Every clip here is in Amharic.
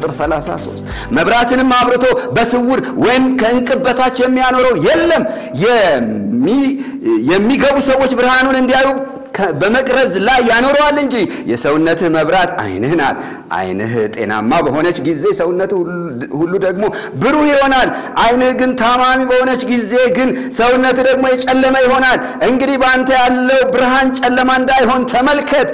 ቁጥር 33 መብራትንም አብርቶ በስውር ወይም ከእንቅብ በታች የሚያኖረው የለም። የሚገቡ ሰዎች ብርሃኑን እንዲያዩ በመቅረዝ ላይ ያኖረዋል እንጂ የሰውነትህ መብራት ዓይንህ ናት። ዓይንህ ጤናማ በሆነች ጊዜ ሰውነትህ ሁሉ ደግሞ ብሩህ ይሆናል። ዓይንህ ግን ታማሚ በሆነች ጊዜ ግን ሰውነትህ ደግሞ የጨለመ ይሆናል። እንግዲህ በአንተ ያለው ብርሃን ጨለማ እንዳይሆን ተመልከት።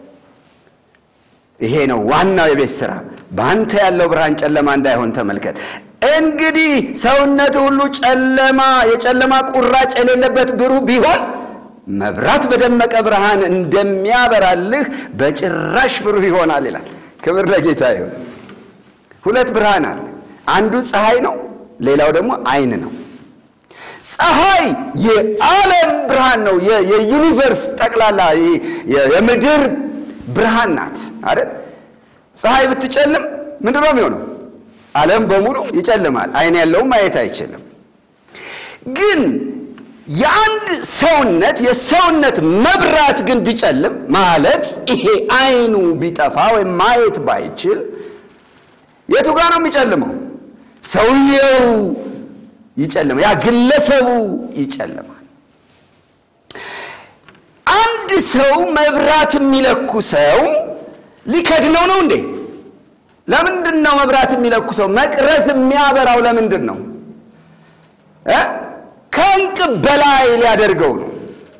ይሄ ነው ዋናው የቤት ሥራ። በአንተ ያለው ብርሃን ጨለማ እንዳይሆን ተመልከት። እንግዲህ ሰውነት ሁሉ ጨለማ የጨለማ ቁራጭ የሌለበት ብሩህ ቢሆን መብራት በደመቀ ብርሃን እንደሚያበራልህ በጭራሽ ብሩህ ይሆናል ይላል። ክብር ለጌታ ይሁን። ሁለት ብርሃን አለ። አንዱ ፀሐይ ነው፣ ሌላው ደግሞ ዓይን ነው። ፀሐይ የዓለም ብርሃን ነው። የዩኒቨርስ ጠቅላላ የምድር ብርሃን ናት አይደል? ፀሐይ ብትጨልም ምንድን ነው የሚሆነው? ዓለም በሙሉ ይጨልማል። ዓይን ያለውም ማየት አይችልም። ግን የአንድ ሰውነት የሰውነት መብራት ግን ቢጨልም ማለት ይሄ ዓይኑ ቢጠፋ ወይም ማየት ባይችል የቱ ጋር ነው የሚጨልመው? ሰውየው ይጨልማል። ያ ግለሰቡ ይጨልማል። አንድ ሰው መብራት የሚለኩ ሰው ሊከድነው ነው እንዴ? ለምንድን ነው መብራት የሚለኩ ሰው መቅረዝ የሚያበራው? ለምንድን ነው እ ከእንቅብ በላይ ሊያደርገው ነው።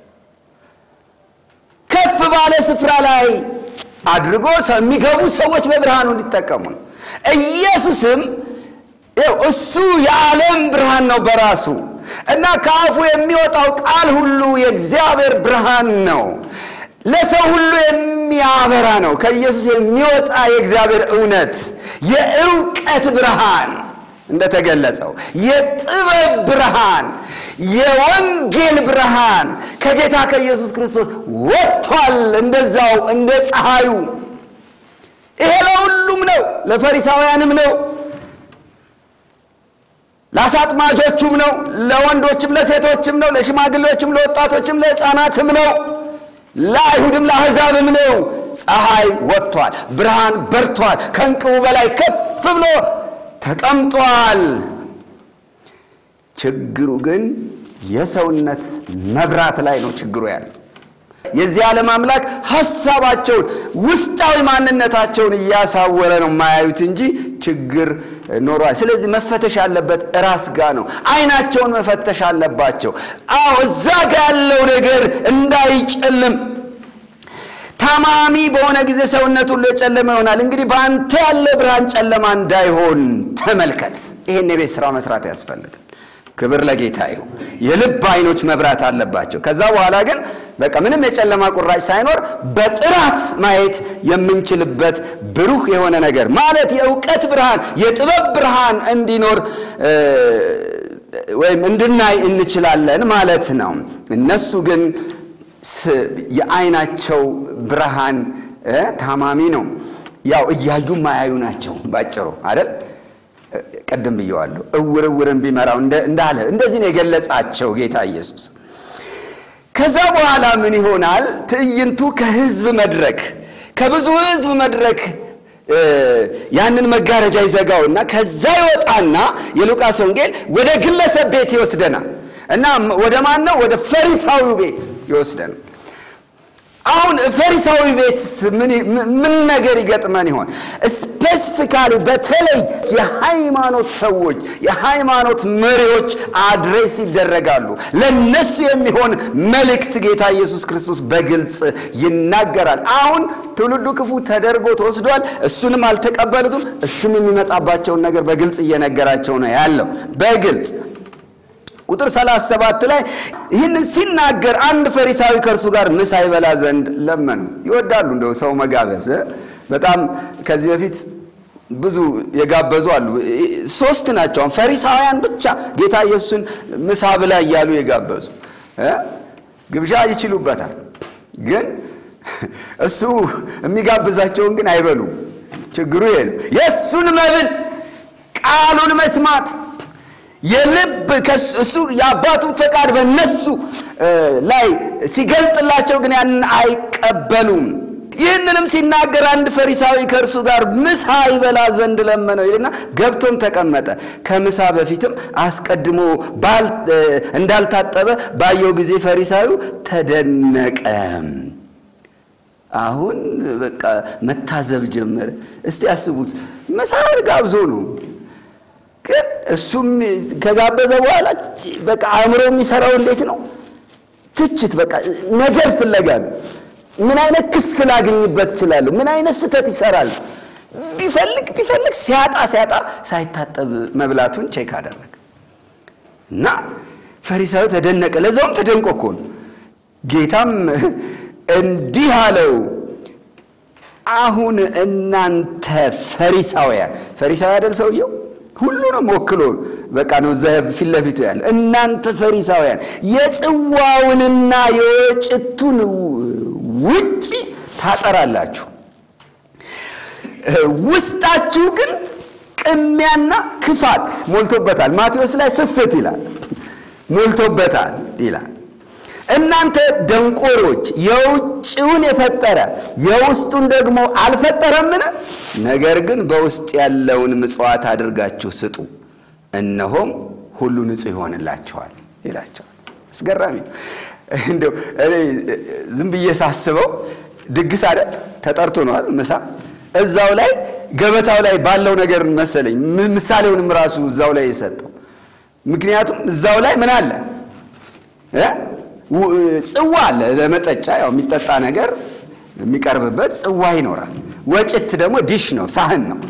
ከፍ ባለ ስፍራ ላይ አድርጎ የሚገቡ ሰዎች በብርሃኑ እንዲጠቀሙ ነው። ኢየሱስም ይኸው እሱ የዓለም ብርሃን ነው በራሱ እና ከአፉ የሚወጣው ቃል ሁሉ የእግዚአብሔር ብርሃን ነው። ለሰው ሁሉ የሚያበራ ነው። ከኢየሱስ የሚወጣ የእግዚአብሔር እውነት የእውቀት ብርሃን እንደተገለጸው የጥበብ ብርሃን፣ የወንጌል ብርሃን ከጌታ ከኢየሱስ ክርስቶስ ወጥቷል። እንደዛው እንደ ፀሐዩ ይሄ ለሁሉም ነው። ለፈሪሳውያንም ነው፣ ለአሳጥማጆቹም ነው፣ ለወንዶችም ለሴቶችም ነው፣ ለሽማግሌዎችም፣ ለወጣቶችም፣ ለሕፃናትም ነው፣ ለአይሁድም ለአሕዛብም ነው። ፀሐይ ወጥቷል፣ ብርሃን በርቷል፣ ከእንቅቡ በላይ ከፍ ብሎ ተቀምጧል። ችግሩ ግን የሰውነት መብራት ላይ ነው ችግሩ ያለው። የዚህ ዓለም አምላክ ሐሳባቸውን ውስጣዊ ማንነታቸውን እያሳወረ ነው የማያዩት እንጂ ችግር ኖሯል። ስለዚህ መፈተሽ ያለበት ራስ ጋ ነው። አይናቸውን መፈተሽ አለባቸው። አዎ እዛ ጋ ያለው ነገር እንዳይጨልም ታማሚ በሆነ ጊዜ ሰውነት ሁሉ የጨለመ ይሆናል። እንግዲህ በአንተ ያለ ብርሃን ጨለማ እንዳይሆን ተመልከት። ይሄን የቤት ስራ መስራት ያስፈልጋል። ክብር ለጌታ ይሁን። የልብ አይኖች መብራት አለባቸው። ከዛ በኋላ ግን በቃ ምንም የጨለማ ቁራጭ ሳይኖር በጥራት ማየት የምንችልበት ብሩህ የሆነ ነገር ማለት የእውቀት ብርሃን፣ የጥበብ ብርሃን እንዲኖር ወይም እንድናይ እንችላለን ማለት ነው። እነሱ ግን የአይናቸው ብርሃን ታማሚ ነው። ያው እያዩ ማያዩ ናቸው ባጭሩ አይደል? ቀደም ብየዋለሁ። እውር እውርን ቢመራው እንዳለ እንደዚህ ነው የገለጻቸው ጌታ ኢየሱስ። ከዛ በኋላ ምን ይሆናል? ትዕይንቱ ከህዝብ መድረክ ከብዙ ህዝብ መድረክ ያንን መጋረጃ ይዘጋውና ከዛ ይወጣና የሉቃስ ወንጌል ወደ ግለሰብ ቤት ይወስደናል እና ወደ ማን ነው? ወደ ፈሪሳዊው ቤት ይወስደናል። አሁን ፈሪሳዊ ቤት ምን ነገር ይገጥመን ይሆን? ስፔሲፊካሊ በተለይ የሃይማኖት ሰዎች የሃይማኖት መሪዎች አድሬስ ይደረጋሉ። ለነሱ የሚሆን መልእክት ጌታ ኢየሱስ ክርስቶስ በግልጽ ይናገራል። አሁን ትውልዱ ክፉ ተደርጎ ተወስዷል። እሱንም አልተቀበሉትም። እሱም የሚመጣባቸውን ነገር በግልጽ እየነገራቸው ነው ያለው በግልጽ ቁጥር 37 ላይ ይህንን ሲናገር አንድ ፈሪሳዊ ከእርሱ ጋር ምሳ ይበላ ዘንድ ለመኑ። ይወዳሉ እንደው ሰው መጋበዝ በጣም ከዚህ በፊት ብዙ የጋበዙ አሉ። ሶስት ናቸው ፈሪሳውያን ብቻ ጌታ ኢየሱስን ምሳ ብላ እያሉ የጋበዙ ግብዣ ይችሉበታል። ግን እሱ የሚጋብዛቸውን ግን አይበሉም። ችግሩ ይሄ ነው። የእሱን መብል ቃሉን መስማት የልብ እሱ የአባቱን ፈቃድ በእነሱ ላይ ሲገልጥላቸው ግን ያንን አይቀበሉም። ይህንንም ሲናገር አንድ ፈሪሳዊ ከእርሱ ጋር ምሳ ይበላ ዘንድ ለመነው ይልና ገብቶም ተቀመጠ። ከምሳ በፊትም አስቀድሞ እንዳልታጠበ ባየው ጊዜ ፈሪሳዊው ተደነቀ። አሁን በቃ መታዘብ ጀመረ። እስቲ ያስቡት፣ ምሳ ጋብዞ ነው ግን እሱም ከጋበዘ በኋላ በቃ አእምሮ የሚሰራው እንዴት ነው? ትችት፣ በቃ ነገር ፍለጋ ነው። ምን አይነት ክስ ላገኝበት እችላለሁ? ምን አይነት ስህተት ይሰራል? ቢፈልግ ቢፈልግ ሲያጣ ሲያጣ ሳይታጠብ መብላቱን ቼክ አደረገ እና ፈሪሳዊ ተደነቀ። ለዛውም ተደንቆ እኮ ነው። ጌታም እንዲህ አለው፣ አሁን እናንተ ፈሪሳውያን፣ ፈሪሳዊ አይደል ሰውየው ሁሉንም ወክሎ በቃ ነው እዛ ፊት ለፊቱ ያለ። እናንተ ፈሪሳውያን የጽዋውንና የወጭቱን ውጭ ታጠራላችሁ፣ ውስጣችሁ ግን ቅሚያና ክፋት ሞልቶበታል። ማቴዎስ ላይ ስስት ይላል ሞልቶበታል ይላል። እናንተ ደንቆሮች የውጭውን የፈጠረ የውስጡን ደግሞ አልፈጠረምን? ነገር ግን በውስጥ ያለውን ምጽዋት አድርጋችሁ ስጡ፣ እነሆም ሁሉ ንጹሕ ይሆንላችኋል ይላቸዋል። አስገራሚ ነው። እንደው እኔ ዝም ብዬ ሳስበው ድግስ አይደል ተጠርቶ ነዋል ምሳ እዛው ላይ ገበታው ላይ ባለው ነገር መሰለኝ ምሳሌውንም ራሱ እዛው ላይ የሰጠው ምክንያቱም እዛው ላይ ምን አለ ጽዋ አለ ለመጠጫ ያው የሚጠጣ ነገር የሚቀርብበት ጽዋ ይኖራል። ወጭት ደግሞ ዲሽ ነው ሳህን ነው።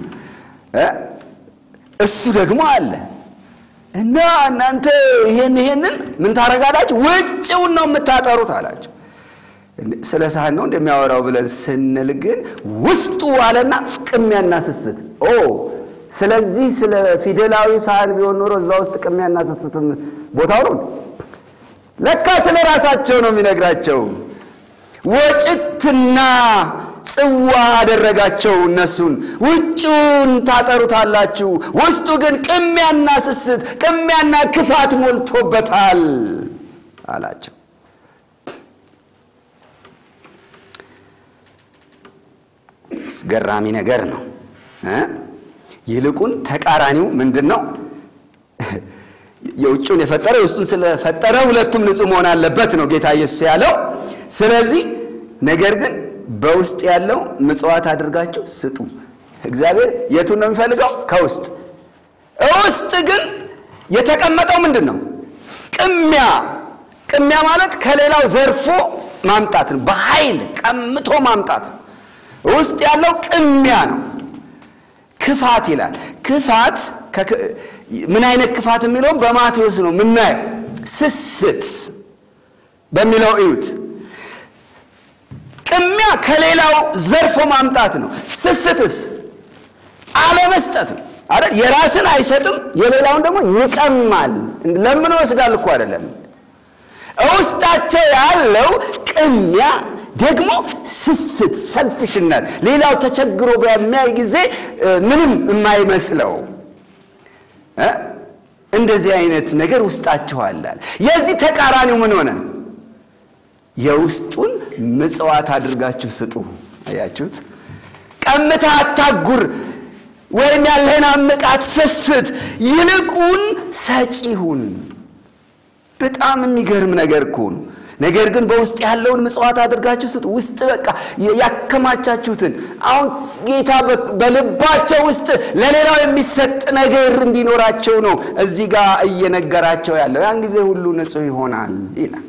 እሱ ደግሞ አለ እና እናንተ ይሄን ይሄንን ምን ታረጋላችሁ? ውጭውን ነው የምታጠሩት አላቸው። ስለ ሳህን ነው እንደሚያወራው ብለን ስንል ግን ውስጡ አለና ቅሚያና ስስት ኦ ስለዚህ ስለ ፊደላዊ ሳህን ቢሆን ኖሮ እዛ ውስጥ ቅሚያና ስስትም ቦታው ነው ለካ ስለ ራሳቸው ነው የሚነግራቸው። ወጭትና ጽዋ አደረጋቸው እነሱን። ውጭውን ታጠሩታላችሁ፣ ውስጡ ግን ቅሚያና ስስት፣ ቅሚያና ክፋት ሞልቶበታል አላቸው። አስገራሚ ነገር ነው። ይልቁን ተቃራኒው ምንድን ነው? የውጭውን የፈጠረ የውስጡን ስለፈጠረ ሁለቱም ንጹሕ መሆን አለበት ነው ጌታ ኢየሱስ ያለው። ስለዚህ ነገር ግን በውስጥ ያለው ምጽዋት አድርጋችሁ ስጡ። እግዚአብሔር የቱን ነው የሚፈልገው? ከውስጥ ውስጥ ግን የተቀመጠው ምንድን ነው? ቅሚያ። ቅሚያ ማለት ከሌላው ዘርፎ ማምጣት ነው። በኃይል ቀምቶ ማምጣት ነው። ውስጥ ያለው ቅሚያ ነው። ክፋት ይላል። ክፋት ምን አይነት ክፋት የሚለውም በማቴዎስ ነው ምናየው። ስስት በሚለው እዩት። ቅሚያ ከሌላው ዘርፎ ማምጣት ነው። ስስትስ አለመስጠት ነው አይደል? የራስን አይሰጥም፣ የሌላውን ደግሞ ይቀማል። ለምን ወስዳል እኮ አይደለም። ውስጣቸው ያለው ቅሚያ ደግሞ ስስት፣ ሰልፍሽነት፣ ሌላው ተቸግሮ በሚያይ ጊዜ ምንም የማይመስለው እንደዚህ አይነት ነገር ውስጣችሁ አለ። የዚህ ተቃራኒው ምን ሆነ? የውስጡን ምጽዋት አድርጋችሁ ስጡ። አያችሁት? ቀምታ አታጉር፣ ወይም ያለህን አምቃት ስስት፣ ይልቁን ሰጪሁን። በጣም የሚገርም ነገር እኮ ነው። ነገር ግን በውስጥ ያለውን ምጽዋት አድርጋችሁ ስጡ። ውስጥ በቃ ያከማቻችሁትን አሁን ጌታ በልባቸው ውስጥ ለሌላው የሚሰጥ ነገር እንዲኖራቸው ነው እዚህ ጋር እየነገራቸው ያለው። ያን ጊዜ ሁሉ ንጹሕ ይሆናል ይላል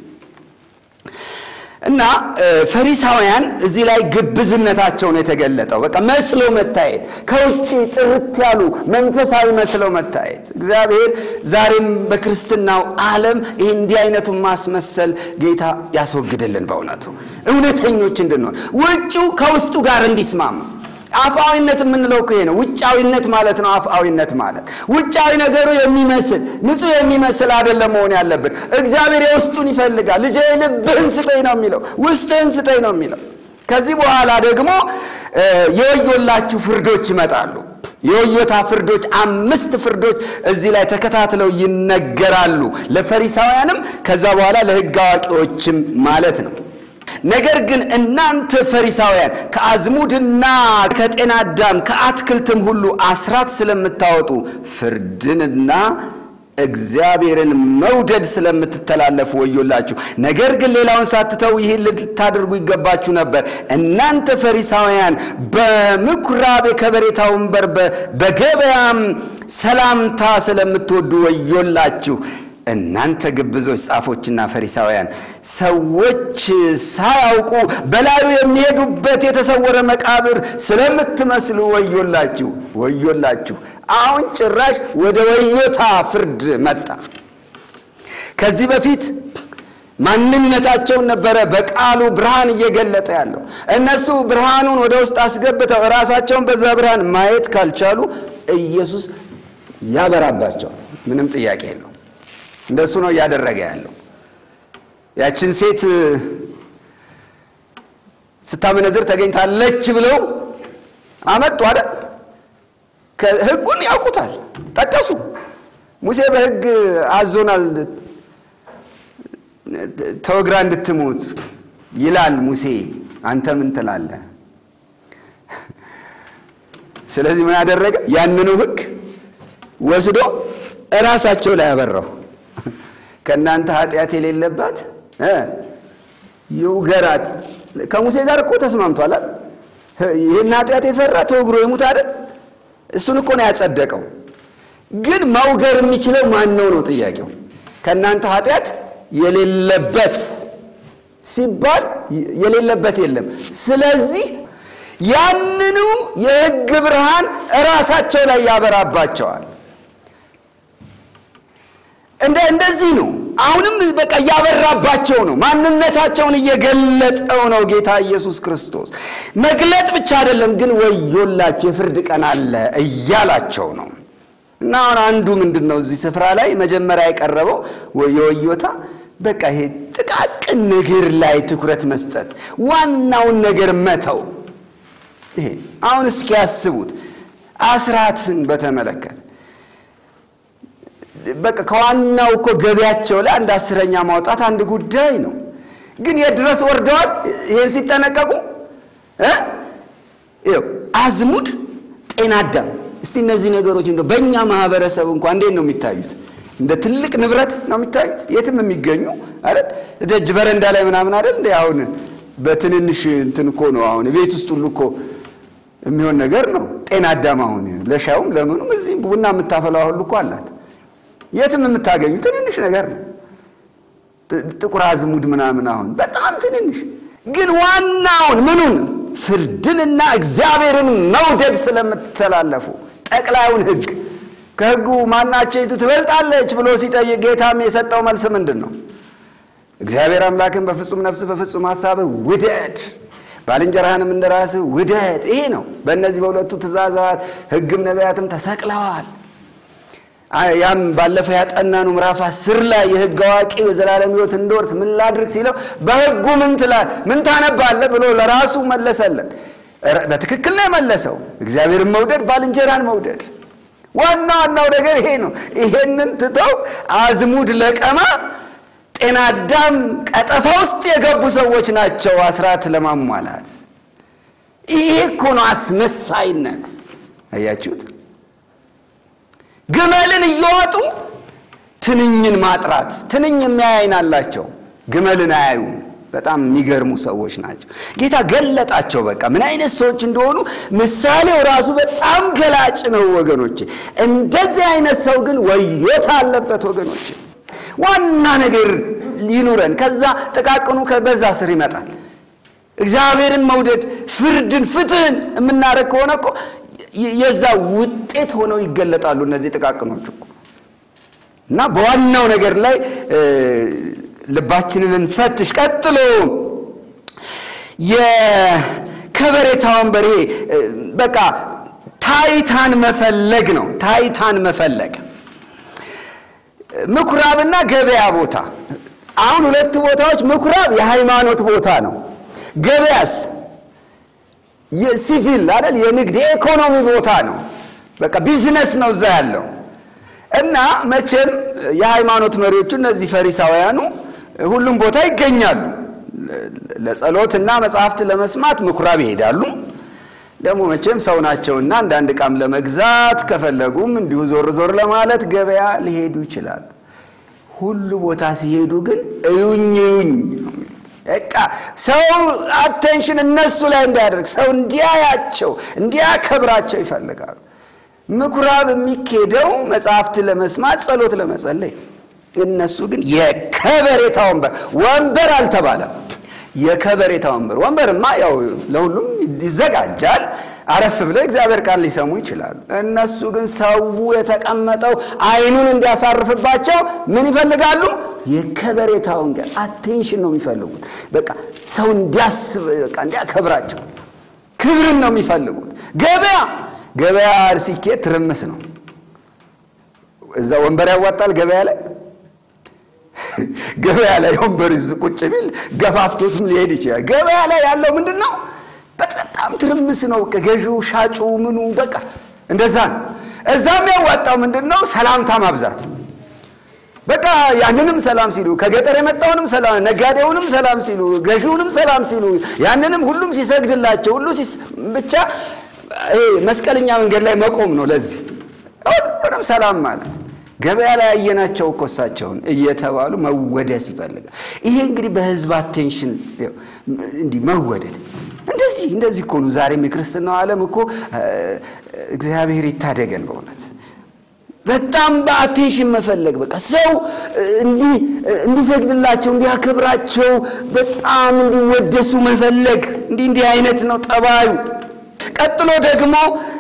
እና ፈሪሳውያን እዚህ ላይ ግብዝነታቸውን የተገለጠው በቃ መስሎ መታየት፣ ከውጭ ጥርት ያሉ መንፈሳዊ መስለው መታየት። እግዚአብሔር ዛሬም በክርስትናው ዓለም ይህ እንዲህ አይነቱን ማስመሰል ጌታ ያስወግድልን። በእውነቱ እውነተኞች እንድንሆን ውጭው ከውስጡ ጋር እንዲስማማ አፍአዊነት የምንለው እኮ ይሄ ነው። ውጫዊነት ማለት ነው አፍአዊነት ማለት ውጫዊ ነገሩ የሚመስል ንጹሕ የሚመስል አይደለም መሆን ያለብን። እግዚአብሔር የውስጡን ይፈልጋል። ልጄ ልብህን ስጠኝ ነው የሚለው፣ ውስጥህን ስጠኝ ነው የሚለው። ከዚህ በኋላ ደግሞ የወዮላችሁ ፍርዶች ይመጣሉ። የወዮታ ፍርዶች አምስት ፍርዶች እዚህ ላይ ተከታትለው ይነገራሉ። ለፈሪሳውያንም ከዛ በኋላ ለሕግ አዋቂዎችም ማለት ነው። ነገር ግን እናንተ ፈሪሳውያን ከአዝሙድና ከጤና አዳም ከአትክልትም ሁሉ አስራት ስለምታወጡ ፍርድንና እግዚአብሔርን መውደድ ስለምትተላለፉ ወዮላችሁ። ነገር ግን ሌላውን ሳትተው ይህን ልታደርጉ ይገባችሁ ነበር። እናንተ ፈሪሳውያን በምኩራብ የከበሬታ ወንበር በገበያም ሰላምታ ስለምትወዱ ወዮላችሁ። እናንተ ግብዞች ጻፎችና ፈሪሳውያን ሰዎች ሳያውቁ በላዩ የሚሄዱበት የተሰወረ መቃብር ስለምትመስሉ ወዮላችሁ ወዮላችሁ። አሁን ጭራሽ ወደ ወዮታ ፍርድ መጣ። ከዚህ በፊት ማንነታቸውን ነበረ በቃሉ ብርሃን እየገለጠ ያለው። እነሱ ብርሃኑን ወደ ውስጥ አስገብተው ራሳቸውን በዛ ብርሃን ማየት ካልቻሉ ኢየሱስ ያበራባቸዋል። ምንም ጥያቄ የለው። እንደሱ ነው እያደረገ ያለው። ያችን ሴት ስታመነዝር ተገኝታለች ብለው አመጡ አይደል? ሕጉን ያውቁታል፣ ጠቀሱ። ሙሴ በሕግ አዞናል ተወግራ እንድትሞት ይላል ሙሴ። አንተ ምን ትላለህ? ስለዚህ ምን ያደረገ? ያንኑ ሕግ ወስዶ እራሳቸው ላይ ያበራው። ከእናንተ ኃጢአት የሌለባት ይውገራት። ከሙሴ ጋር እኮ ተስማምቷል። ይህን ኃጢአት የሰራ ተወግሮ ይሙት አይደል? እሱን እኮ ነው ያጸደቀው። ግን መውገር የሚችለው ማን ነው ነው ጥያቄው። ከእናንተ ኃጢአት የሌለበት ሲባል የሌለበት የለም። ስለዚህ ያንኑ የሕግ ብርሃን እራሳቸው ላይ ያበራባቸዋል። እንደ እንደዚህ ነው። አሁንም በቃ እያበራባቸው ነው። ማንነታቸውን እየገለጠው ነው ጌታ ኢየሱስ ክርስቶስ። መግለጥ ብቻ አይደለም ግን ወዮላቸው የፍርድ ቀን አለ እያላቸው ነው። እና አሁን አንዱ ምንድን ነው እዚህ ስፍራ ላይ መጀመሪያ የቀረበው የወዮታ በቃ ይሄ ጥቃቅን ነገር ላይ ትኩረት መስጠት፣ ዋናውን ነገር መተው። ይሄ አሁን እስኪ ያስቡት አስራትን በተመለከተ በቃ ከዋናው እኮ ገቢያቸው ላይ አንድ አስረኛ ማውጣት አንድ ጉዳይ ነው። ግን የት ድረስ ወርደዋል? ይህን ሲጠነቀቁ አዝሙድ፣ ጤና አዳም። እስቲ እነዚህ ነገሮች እንደው በእኛ ማህበረሰብ እንኳ እንዴት ነው የሚታዩት? እንደ ትልቅ ንብረት ነው የሚታዩት። የትም የሚገኙ አይደል? ደጅ በረንዳ ላይ ምናምን አይደል? እንደ አሁን በትንንሽ እንትን እኮ ነው አሁን ቤት ውስጥ ሁሉ እኮ የሚሆን ነገር ነው። ጤና አዳም አሁን ለሻዩም ለምኑም እዚህ ቡና የምታፈላው ሁሉ እኮ አላት። የትም የምታገኙ ትንንሽ ነገር ነው። ጥቁር አዝሙድ ምናምን አሁን በጣም ትንንሽ ግን ዋናውን ምኑን ፍርድንና እግዚአብሔርን መውደድ ስለምትተላለፉ ጠቅላዩን ሕግ ከሕጉ ማናቸይቱ ትበልጣለች ብሎ ሲጠይቅ ጌታም የሰጠው መልስ ምንድን ነው? እግዚአብሔር አምላክን በፍጹም ነፍስ በፍጹም ሐሳብህ ውደድ ባልንጀራህንም እንደ ራስህ ውደድ። ይሄ ነው። በእነዚህ በሁለቱ ትእዛዛት ሕግም ነቢያትም ተሰቅለዋል። ያም ባለፈው ያጠናኑ ምዕራፍ አስር ላይ የሕግ አዋቂ የዘላለም ሕይወት እንድወርስ ምን ላድርግ ሲለው በሕጉ ምን ትላ ምን ታነባለህ ብሎ ለራሱ መለሰለት። በትክክል ነው የመለሰው። እግዚአብሔርን መውደድ፣ ባልንጀራን መውደድ። ዋና ዋናው ነገር ይሄ ነው። ይሄንን ትተው አዝሙድ ለቀማ ጤና አዳም ቀጠፋ ውስጥ የገቡ ሰዎች ናቸው አስራት ለማሟላት። ይሄ እኮ ነው አስመሳይነት። አያችሁት? ግመልን እየዋጡ ትንኝን ማጥራት። ትንኝ የሚያይ ዓይን አላቸው፣ ግመልን አያዩም። በጣም የሚገርሙ ሰዎች ናቸው። ጌታ ገለጣቸው። በቃ ምን አይነት ሰዎች እንደሆኑ ምሳሌው ራሱ በጣም ገላጭ ነው ወገኖቼ። እንደዚህ አይነት ሰው ግን ወዮታ አለበት ወገኖቼ። ዋና ነገር ይኑረን። ከዛ ጥቃቅኑ ከበዛ ስር ይመጣል። እግዚአብሔርን መውደድ፣ ፍርድን፣ ፍትህን የምናደርግ ከሆነ እኮ የዛ ውጤት ሆነው ይገለጣሉ እነዚህ ጥቃቅኖች እኮ እና በዋናው ነገር ላይ ልባችንን እንፈትሽ። ቀጥሎ የከበሬታ ወንበር ይሄ በቃ ታይታን መፈለግ ነው። ታይታን መፈለግ ምኩራብና ገበያ ቦታ። አሁን ሁለት ቦታዎች፣ ምኩራብ የሃይማኖት ቦታ ነው። ገበያስ የሲቪል አይደል የንግድ የኢኮኖሚ ቦታ ነው። በቃ ቢዝነስ ነው እዛ ያለው እና መቼም የሃይማኖት መሪዎቹ እነዚህ ፈሪሳውያኑ ሁሉም ቦታ ይገኛሉ። ለጸሎትና መጽሐፍት ለመስማት ምኩራብ ይሄዳሉ። ደግሞ መቼም ሰው ናቸውና አንዳንድ ዕቃም ለመግዛት ከፈለጉም እንዲሁ ዞር ዞር ለማለት ገበያ ሊሄዱ ይችላሉ። ሁሉ ቦታ ሲሄዱ ግን እዩኝ እዩኝ ነው የሚሉት። በቃ ሰው አቴንሽን እነሱ ላይ እንዲያደርግ ሰው እንዲያያቸው እንዲያከብራቸው ይፈልጋሉ። ምኩራብ የሚኬደው መጽሐፍት ለመስማት ጸሎት ለመጸለይ፣ እነሱ ግን የከበሬታ ወንበር ወንበር አልተባለም። የከበሬታ ወንበር ወንበርማ ያው ለሁሉም ይዘጋጃል። አረፍ ብለው እግዚአብሔር ቃል ሊሰሙ ይችላሉ። እነሱ ግን ሰው የተቀመጠው አይኑን እንዲያሳርፍባቸው ምን ይፈልጋሉ? የከበሬታ ወንበር አቴንሽን ነው የሚፈልጉት። በቃ ሰው እንዲያስብ በቃ እንዲያከብራቸው ክብርን ነው የሚፈልጉት። ገበያ ገበያ ሲኬድ ትርምስ ነው። እዛ ወንበር ያዋጣል ገበያ ላይ ገበያ ላይ ወንበር ይዞ ቁጭ ቢል ገፋፍቶትም ሊሄድ ይችላል። ገበያ ላይ ያለው ምንድን ነው? በጣም ትርምስ ነው። ገዢው ሻጩ፣ ምኑ በቃ እንደዛ ነው። እዛም ያዋጣው ምንድን ነው? ሰላምታ ማብዛት። በቃ ያንንም ሰላም ሲሉ፣ ከገጠር የመጣውንም ሰላም፣ ነጋዴውንም ሰላም ሲሉ፣ ገዢውንም ሰላም ሲሉ፣ ያንንም ሁሉም ሲሰግድላቸው ሁሉ ብቻ መስቀለኛ መንገድ ላይ መቆም ነው። ለዚህ ሁሉንም ሰላም ማለት ገበያ ላይ ያየናቸው እኮ እሳቸውን እየተባሉ መወደስ ይፈልጋል። ይሄ እንግዲህ በህዝብ አቴንሽን እንዲህ መወደድ እንደዚህ እንደዚህ እኮ ነው። ዛሬም የክርስትናው ዓለም እኮ እግዚአብሔር ይታደገን በእውነት በጣም በአቴንሽን መፈለግ በቃ ሰው እንዲሰግድላቸው እንዲያከብራቸው በጣም እንዲወደሱ መፈለግ እንዲህ እንዲህ አይነት ነው ጠባዩ። ቀጥሎ ደግሞ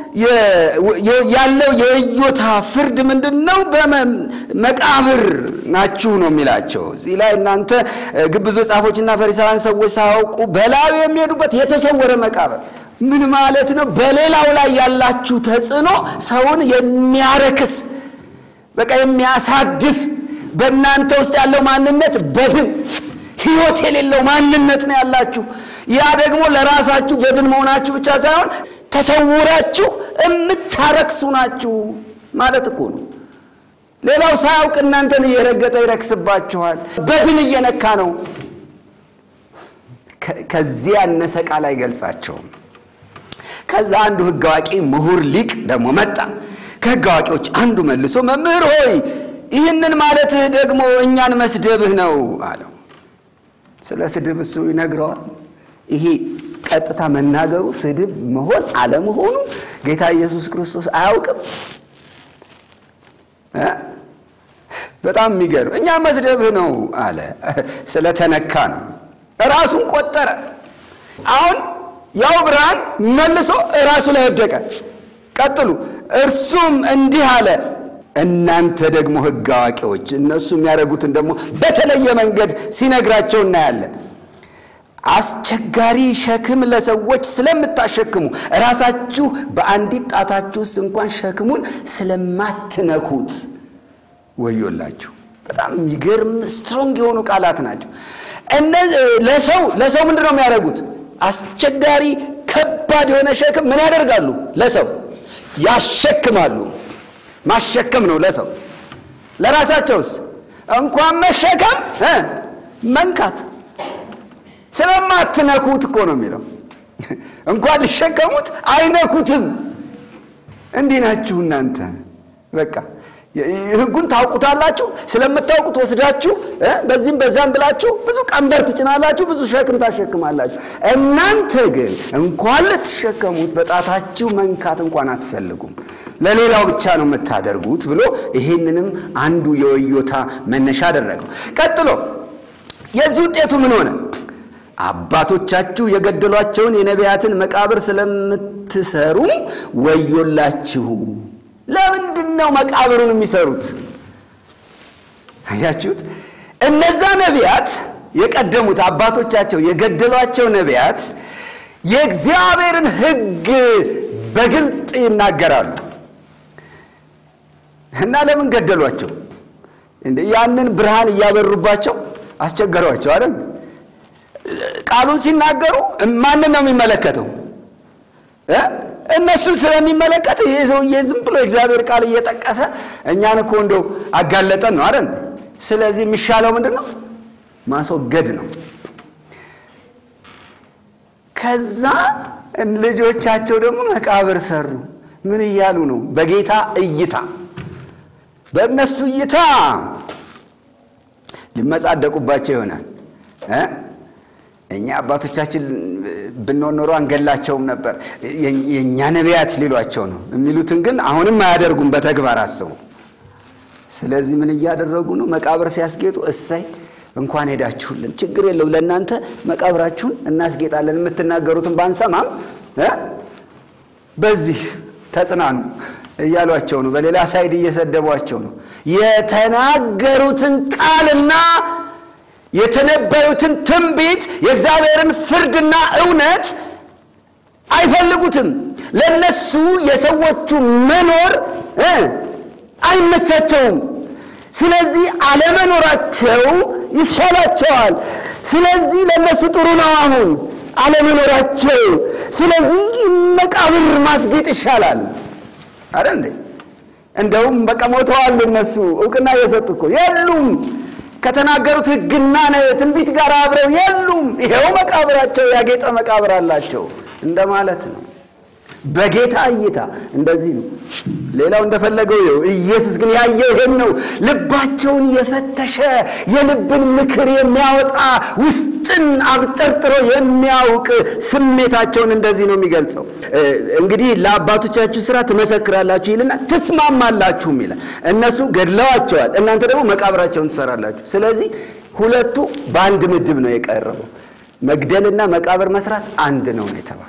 ያለው የእዮታ ፍርድ ምንድን ነው? በመቃብር ናችሁ ነው የሚላቸው። እዚህ ላይ እናንተ ግብዞ ጻፎችና ፈሪሳውያን ሰዎች ሳያውቁ በላዩ የሚሄዱበት የተሰወረ መቃብር ምን ማለት ነው? በሌላው ላይ ያላችሁ ተጽዕኖ ሰውን የሚያረክስ በቃ የሚያሳድፍ በእናንተ ውስጥ ያለው ማንነት በድን ሕይወት የሌለው ማንነት ነው ያላችሁ። ያ ደግሞ ለራሳችሁ በድን መሆናችሁ ብቻ ሳይሆን ተሰውራችሁ የምታረክሱ ናችሁ ማለት እኮ ነው። ሌላው ሳያውቅ እናንተን እየረገጠ ይረክስባችኋል። በድን እየነካ ነው። ከዚህ ያነሰ ቃል አይገልጻቸውም። ከዛ አንዱ ሕግ አዋቂ ምሁር ሊቅ ደግሞ መጣ። ከሕግ አዋቂዎች አንዱ መልሶ መምህር ሆይ ይህንን ማለትህ ደግሞ እኛን መስደብህ ነው አለው። ስለ ስድብ እሱ ይነግረዋል። ይሄ ቀጥታ መናገሩ ስድብ መሆን አለመሆኑ ጌታ ኢየሱስ ክርስቶስ አያውቅም። በጣም የሚገርም እኛ መስደብህ ነው አለ። ስለተነካ ነው። ራሱን ቆጠረ። አሁን ያው ብርሃን መልሶ ራሱ ላይ ወደቀ። ቀጥሉ። እርሱም እንዲህ አለ እናንተ ደግሞ ሕግ አዋቂዎች፣ እነሱ የሚያደርጉትን ደግሞ በተለየ መንገድ ሲነግራቸው እናያለን። አስቸጋሪ ሸክም ለሰዎች ስለምታሸክሙ ራሳችሁ በአንዲት ጣታችሁስ እንኳን ሸክሙን ስለማትነኩት ወዮላችሁ። በጣም የሚገርም ስትሮንግ የሆኑ ቃላት ናቸው። ለሰው ለሰው ምንድን ነው የሚያደርጉት? አስቸጋሪ ከባድ የሆነ ሸክም ምን ያደርጋሉ? ለሰው ያሸክማሉ። ማሸከም ነው ለሰው። ለራሳቸውስ እንኳን መሸከም መንካት ስለማትነኩት እኮ ነው የሚለው። እንኳን ሊሸከሙት አይነኩትም። እንዲህ ናችሁ እናንተ። በቃ ሕጉን ታውቁታላችሁ። ስለምታውቁት ወስዳችሁ በዚህም በዛም ብላችሁ ብዙ ቀንበር ትጭናላችሁ፣ ብዙ ሸክም ታሸክማላችሁ። እናንተ ግን እንኳን ልትሸከሙት በጣታችሁ መንካት እንኳን አትፈልጉም፣ ለሌላው ብቻ ነው የምታደርጉት ብሎ ይሄንንም አንዱ የወዮታ መነሻ አደረገው። ቀጥሎ የዚህ ውጤቱ ምን ሆነ? አባቶቻችሁ የገደሏቸውን የነቢያትን መቃብር ስለምትሰሩ ወዮላችሁ። ለምንድን ነው መቃብሩን የሚሰሩት? አያችሁት? እነዛ ነቢያት የቀደሙት አባቶቻቸው የገደሏቸው ነቢያት የእግዚአብሔርን ሕግ በግልጥ ይናገራሉ እና ለምን ገደሏቸው? እንደ ያንን ብርሃን እያበሩባቸው አስቸገሯቸው አይደል? ቃሉን ሲናገሩ ማንን ነው የሚመለከተው? እነሱን ስለሚመለከት ይሄ ሰውዬ ዝም ብሎ እግዚአብሔር ቃል እየጠቀሰ እኛን እኮ እንደው አጋለጠን ነው አይደል? ስለዚህ የሚሻለው ምንድን ነው? ማስወገድ ነው። ከዛ ልጆቻቸው ደግሞ መቃብር ሰሩ። ምን እያሉ ነው? በጌታ እይታ በእነሱ እይታ ሊመጻደቁባቸው ይሆናል። እኛ አባቶቻችን ብንሆን ኖሮ አንገላቸውም ነበር፣ የእኛ ነቢያት ሊሏቸው ነው የሚሉትን ግን አሁንም አያደርጉም። በተግባር አስቡ። ስለዚህ ምን እያደረጉ ነው? መቃብር ሲያስጌጡ እሰይ እንኳን ሄዳችሁልን፣ ችግር የለው ለእናንተ መቃብራችሁን እናስጌጣለን፣ የምትናገሩትን ባንሰማም በዚህ ተጽናኑ እያሏቸው ነው። በሌላ ሳይድ እየሰደቧቸው ነው። የተናገሩትን ቃልና የተነበዩትን ትንቢት የእግዚአብሔርን ፍርድና እውነት አይፈልጉትም። ለነሱ የሰዎቹ መኖር አይመቻቸውም። ስለዚህ አለመኖራቸው ይሻላቸዋል። ስለዚህ ለነሱ ጥሩ ነው አሁን አለመኖራቸው። ስለዚህ መቃብር ማስጌጥ ይሻላል። አረ እንዴ! እንደውም በቃ ሞተዋል። እነሱ እውቅና እየሰጡ እኮ የሉም። ከተናገሩት ሕግና ትንቢት ጋር አብረው የሉም። ይሄው መቃብራቸው ያጌጠ መቃብር አላቸው እንደማለት ነው። በጌታ እይታ እንደዚህ ነው። ሌላው እንደፈለገው ይኸው። ኢየሱስ ግን ያየው ይሄን ነው። ልባቸውን የፈተሸ የልብን ምክር የሚያወጣ ውስጥን አብጠርጥሮ የሚያውቅ ስሜታቸውን እንደዚህ ነው የሚገልጸው። እንግዲህ ለአባቶቻችሁ ስራ ትመሰክራላችሁ ይልና ትስማማላችሁም ይላል። እነሱ ገድለዋቸዋል፣ እናንተ ደግሞ መቃብራቸውን ትሰራላችሁ። ስለዚህ ሁለቱ በአንድ ምድብ ነው የቀረበው። መግደልና መቃብር መስራት አንድ ነው ነው የተባለ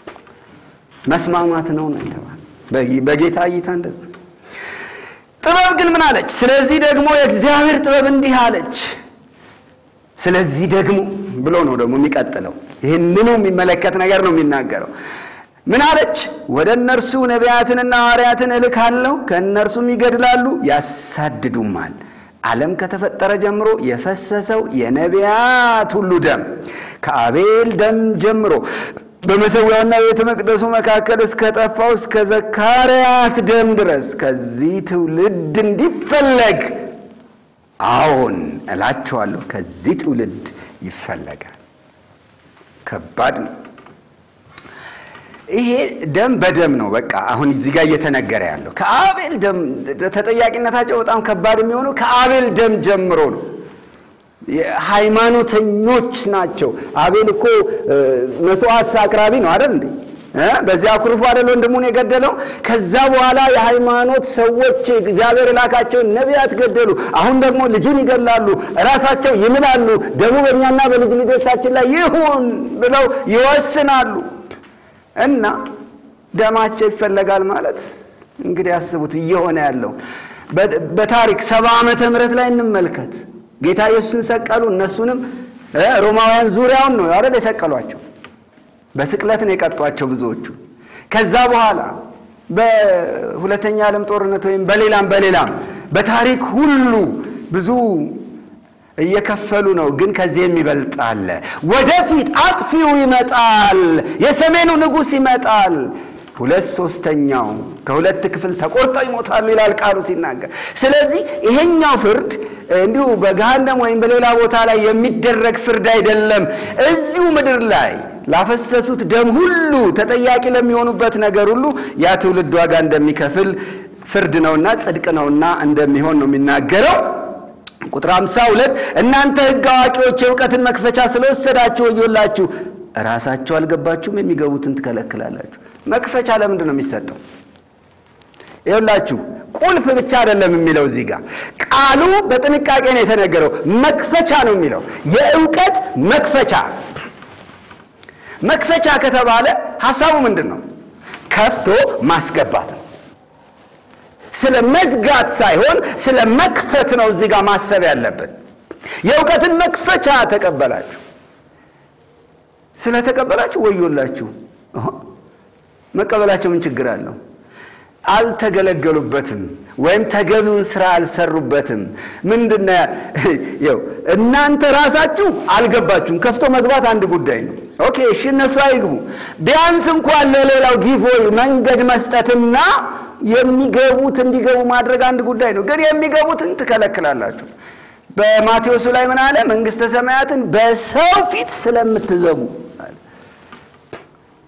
መስማማት ነው ነው የተባለ በጌታ እይታ እንደዛ። ጥበብ ግን ምን አለች? ስለዚህ ደግሞ የእግዚአብሔር ጥበብ እንዲህ አለች። ስለዚህ ደግሞ ብሎ ነው ደግሞ የሚቀጥለው። ይህንኑ የሚመለከት ነገር ነው የሚናገረው። ምን አለች? ወደ እነርሱ ነቢያትንና ሐዋርያትን እልካለሁ፣ ከእነርሱም ይገድላሉ፣ ያሳድዱማል። ዓለም ከተፈጠረ ጀምሮ የፈሰሰው የነቢያት ሁሉ ደም ከአቤል ደም ጀምሮ በመሠዊያውና ቤተ መቅደሱ መካከል እስከ ጠፋው እስከ ዘካርያስ ደም ድረስ ከዚህ ትውልድ እንዲፈለግ አዎን እላችኋለሁ፣ ከዚህ ትውልድ ይፈለጋል። ከባድ ነው። ይሄ ደም በደም ነው። በቃ አሁን እዚህ ጋር እየተነገረ ያለው ከአቤል ደም ተጠያቂነታቸው በጣም ከባድ የሚሆነው ከአቤል ደም ጀምሮ ነው። ሃይማኖተኞች ናቸው። አቤል እኮ መስዋዕት አቅራቢ ነው አይደል እንዴ? በዚያ አኩርፎ አይደል ወንድሙን የገደለው? ከዛ በኋላ የሃይማኖት ሰዎች እግዚአብሔር የላካቸውን ነቢያት ገደሉ። አሁን ደግሞ ልጁን ይገላሉ፣ ራሳቸው ይምላሉ። ደሙ በእኛና በልጅ ልጆቻችን ላይ ይሁን ብለው ይወስናሉ። እና ደማቸው ይፈለጋል ማለት እንግዲህ አስቡት እየሆነ ያለው በታሪክ ሰባ ዓመተ ምህረት ላይ እንመልከት። ጌታ ኢየሱስን ሰቀሉ። እነሱንም ሮማውያን ዙሪያውን ነው አይደል የሰቀሏቸው። በስቅለት ነው የቀጧቸው ብዙዎቹ። ከዛ በኋላ በሁለተኛ ዓለም ጦርነት ወይም በሌላም በሌላም በታሪክ ሁሉ ብዙ እየከፈሉ ነው። ግን ከዚህ የሚበልጥ አለ። ወደፊት አጥፊው ይመጣል። የሰሜኑ ንጉሥ ይመጣል። ሁለት ሶስተኛው ከሁለት ክፍል ተቆርጠው ይሞታሉ ይላል ቃሉ ሲናገር። ስለዚህ ይሄኛው ፍርድ እንዲሁ በገሃነም ወይም በሌላ ቦታ ላይ የሚደረግ ፍርድ አይደለም። እዚሁ ምድር ላይ ላፈሰሱት ደም ሁሉ ተጠያቂ ለሚሆኑበት ነገር ሁሉ ያ ትውልድ ዋጋ እንደሚከፍል ፍርድ ነውና ጽድቅ ነውና እንደሚሆን ነው የሚናገረው። ቁጥር 52 እናንተ ሕግ አዋቂዎች የእውቀትን መክፈቻ ስለወሰዳችሁ ወዮላችሁ፣ ራሳችሁ አልገባችሁም፣ የሚገቡትን ትከለክላላችሁ። መክፈቻ ለምንድን ነው የሚሰጠው? ይኸውላችሁ ቁልፍ ብቻ አይደለም የሚለው እዚህ ጋር ቃሉ በጥንቃቄ ነው የተነገረው። መክፈቻ ነው የሚለው የእውቀት መክፈቻ። መክፈቻ ከተባለ ሀሳቡ ምንድን ነው? ከፍቶ ማስገባት ነው። ስለ መዝጋት ሳይሆን ስለ መክፈት ነው እዚህ ጋር ማሰብ ያለብን። የእውቀትን መክፈቻ ተቀበላችሁ። ስለተቀበላችሁ ወዮላችሁ። መቀበላቸው ምን ችግር አለው? አልተገለገሉበትም ወይም ተገቢውን ስራ አልሰሩበትም። ምንድነ ው እናንተ ራሳችሁ አልገባችሁም። ከፍቶ መግባት አንድ ጉዳይ ነው። ኦኬ እሺ፣ እነሱ አይግቡ። ቢያንስ እንኳን ለሌላው ጊቮይ መንገድ መስጠትና የሚገቡት እንዲገቡ ማድረግ አንድ ጉዳይ ነው። ግን የሚገቡትን ትከለክላላችሁ። በማቴዎሱ ላይ ምን አለ? መንግስተ ሰማያትን በሰው ፊት ስለምትዘጉ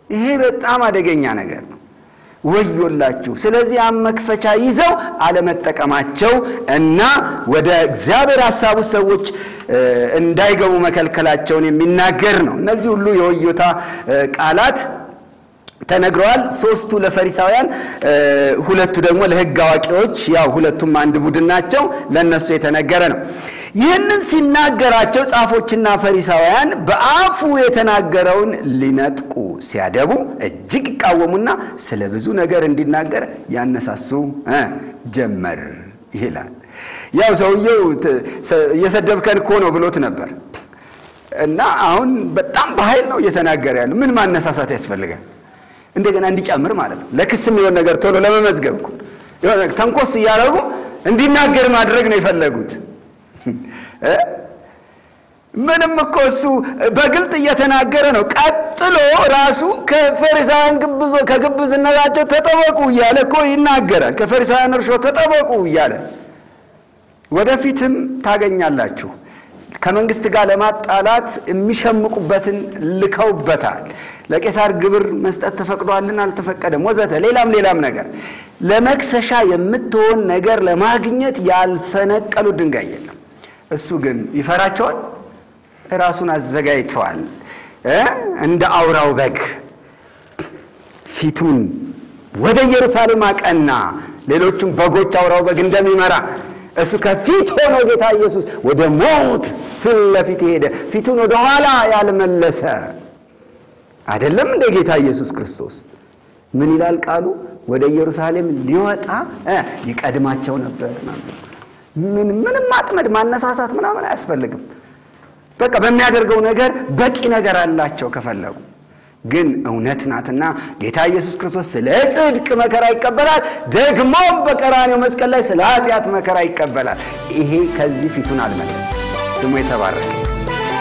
ይሄ በጣም አደገኛ ነገር ነው። ወዮላችሁ። ስለዚህ ያን መክፈቻ ይዘው አለመጠቀማቸው እና ወደ እግዚአብሔር ሀሳብ ውስጥ ሰዎች እንዳይገቡ መከልከላቸውን የሚናገር ነው። እነዚህ ሁሉ የወዮታ ቃላት ተነግረዋል። ሶስቱ ለፈሪሳውያን፣ ሁለቱ ደግሞ ለሕግ አዋቂዎች፣ ያው ሁለቱም አንድ ቡድን ናቸው። ለእነሱ የተነገረ ነው። ይህንን ሲናገራቸው ጻፎችና ፈሪሳውያን በአፉ የተናገረውን ሊነጥቁ ሲያደቡ እጅግ ይቃወሙና ስለ ብዙ ነገር እንዲናገር ያነሳሱ ጀመር ይላል። ያው ሰውየው እየሰደብከን እኮ ነው ብሎት ነበር እና አሁን በጣም በኃይል ነው እየተናገረ ያለ። ምን ማነሳሳት ያስፈልጋል? እንደገና እንዲጨምር ማለት ነው። ለክስም የሆነ ነገር ቶሎ ለመመዝገብ እኮ የሆነ ተንኮስ እያደረጉ እንዲናገር ማድረግ ነው የፈለጉት። ምንም እኮ እሱ በግልጥ እየተናገረ ነው። ቀጥሎ ራሱ ከፈሪሳውያን ግብዞ ከግብዝነታቸው ተጠበቁ እያለ እኮ ይናገራል። ከፈሪሳውያን እርሾ ተጠበቁ እያለ ወደፊትም ታገኛላችሁ ከመንግስት ጋር ለማጣላት የሚሸምቁበትን ልከውበታል። ለቄሳር ግብር መስጠት ተፈቅዷልን አልተፈቀደም፣ ወዘተ ሌላም ሌላም ነገር ለመክሰሻ የምትሆን ነገር ለማግኘት ያልፈነቀሉ ድንጋይ የለም። እሱ ግን ይፈራቸዋል። ራሱን አዘጋጅተዋል። እንደ አውራው በግ ፊቱን ወደ ኢየሩሳሌም አቀና። ሌሎቹም በጎች አውራው በግ እንደሚመራ እሱ ከፊት ሆኖ ጌታ ኢየሱስ ወደ ሞት ፊት ለፊት ሄደ። ፊቱን ወደ ኋላ ያልመለሰ አይደለም እንደ ጌታ ኢየሱስ ክርስቶስ ምን ይላል ቃሉ? ወደ ኢየሩሳሌም ሊወጣ ይቀድማቸው ነበር። ምን ምንም ማጥመድ ማነሳሳት ምናምን አያስፈልግም። በቃ በሚያደርገው ነገር በቂ ነገር አላቸው ከፈለጉ ግን እውነት ናትና ጌታ ኢየሱስ ክርስቶስ ስለ ጽድቅ መከራ ይቀበላል። ደግሞም በቀራኔው መስቀል ላይ ስለ ኃጢአት መከራ ይቀበላል። ይሄ ከዚህ ፊቱን አልመለሰም። ስሙ የተባረከ